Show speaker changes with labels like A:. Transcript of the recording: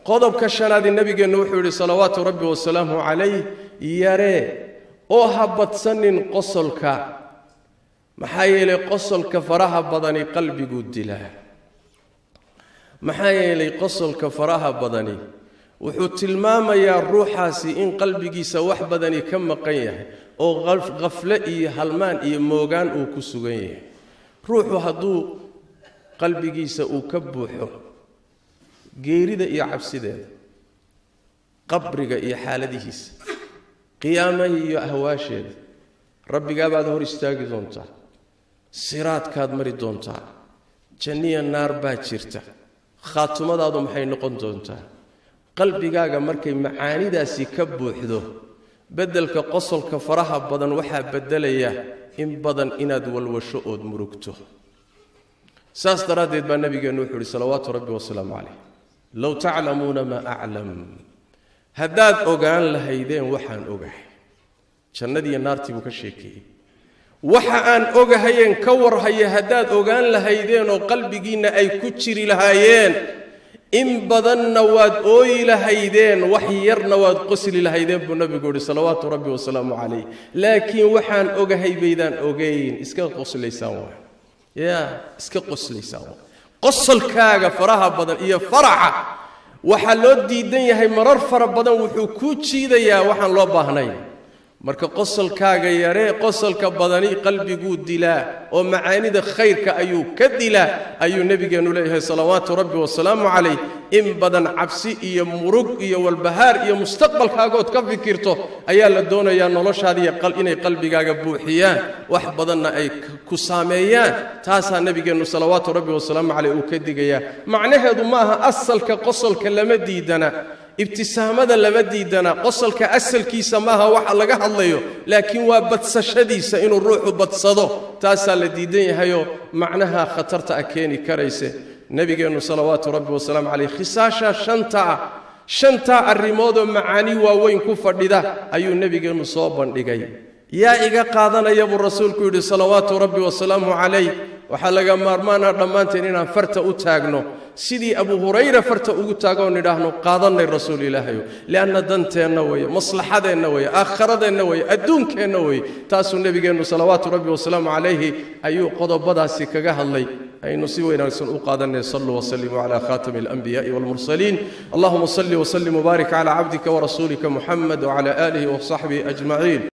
A: qodobka shanaadi nebigeennu wuxuu yidhi salawaatu rabbi wasalaamu calayh yaree oo ha badsanin qosolka maxaa yeelay qosolka faraha badani qalbiguu dilaa maxaa yeelay qosolka faraha badani wuxuu tilmaamayaa ruuxaasi in qalbigiisa wax badani ka maqan yahay oo khafle iyo halmaan iyo moogaan uu ku sugan yahay ruuxu hadduu qalbigiisa uu ka buuxo geerida iyo cabsideeda qabriga iyo xaaladihiisa qiyaamaha iyo ahwaasheeda rabbigaabaad hor istaagi doontaa siraadkaad mari doontaa janniya naar baa jirta khaatumadaadu maxay noqon doontaa qalbigaaga markay macaanidaasi ka buuxdo beddelka qosolka faraha badan waxaa beddelaya in badan inaad walwasho ood murugto saas daraaddeed baa nabigeennu wuxuu uhi salawaatu rabbi wasalaamu calayh low taclamuuna maa aclam haddaad ogaan lahaydeen waxaan ogahay jannadiiyo naartii buu ka sheekeeyey waxa aan ogahayeen ka warhaya haddaad ogaan lahaydeen oo qalbigiinna ay ku jiri lahaayeen in badanna waad ooyi lahaydeen wax yarna waad qosli lahaydeen buu nabigu yihi salawaatu rabbi wasalaamu calayh laakiin waxaan ogahay baydaan ogeyn iska qoslaysaan waay ya iska qoslaysaan waay qosolkaaga faraha badan iyo faraxa waxaa loo diidan yahay marar fara badan wuxuu kuu jiidayaa waxaan loo baahnayn marka qosolkaaga yaree qosolka badani qalbiguu dilaa oo macaanida khayrka ayuu ka dilaa ayuu nebigeennu leeyahay salawaatu rabbi wasalaamu calayh in badan cabsi iyo murug iyo walbahaar iyo mustaqbalkaagood ka fikirto ayaa la doonayaa noloshaadiiy inay qalbigaaga buuxiyaan wax badanna ay ku saameeyaan taasaa nebigeennu salawaatu rabbi wasalaamu caleyh uu ka digayaa macnaheedu ma aha asalka qosolka lama diidana ibtisaamada lama diidana qosolka asalkiisa maaha waxa laga hadlayo laakiin waa badsashadiisa inuu ruuxu badsado taasaa la diidan yahayoo macnaha khatarta ah keeni karayse nebigeennu salawaatu rabbi wasalaamu caleyh khisaasha shanta ah shantaa arrimoodoo macaani waaweyn ku fadhida ayuu nebigeennu soo bandhigay yaa iga qaadanaya buu rasuulku yidhi salawaatu rabbi wasalaamu calayh waxaa laga maarmaana dhammaanteen inaan farta u taagno sidii abu hurayra farta ugu taagoon idhaahno qaadannay rasuul ilaahayo lianna danteenna weeye maslaxadeenna weeye aakharadeenna weeye adduunkeenna weeye taasuu nebigeennu salawaatu rabbi wasalaamu calayhi ayuu qodobadaasi kaga hadlay aynu si wanaagsan u qaadanay saluu wslimuu cala khatami alanbiyaءi wاlmursaliin allahuma salli wslim wbaarik cala cabdika wrasuulika muxamed wcala aalihi wsaxbihi ajmaciin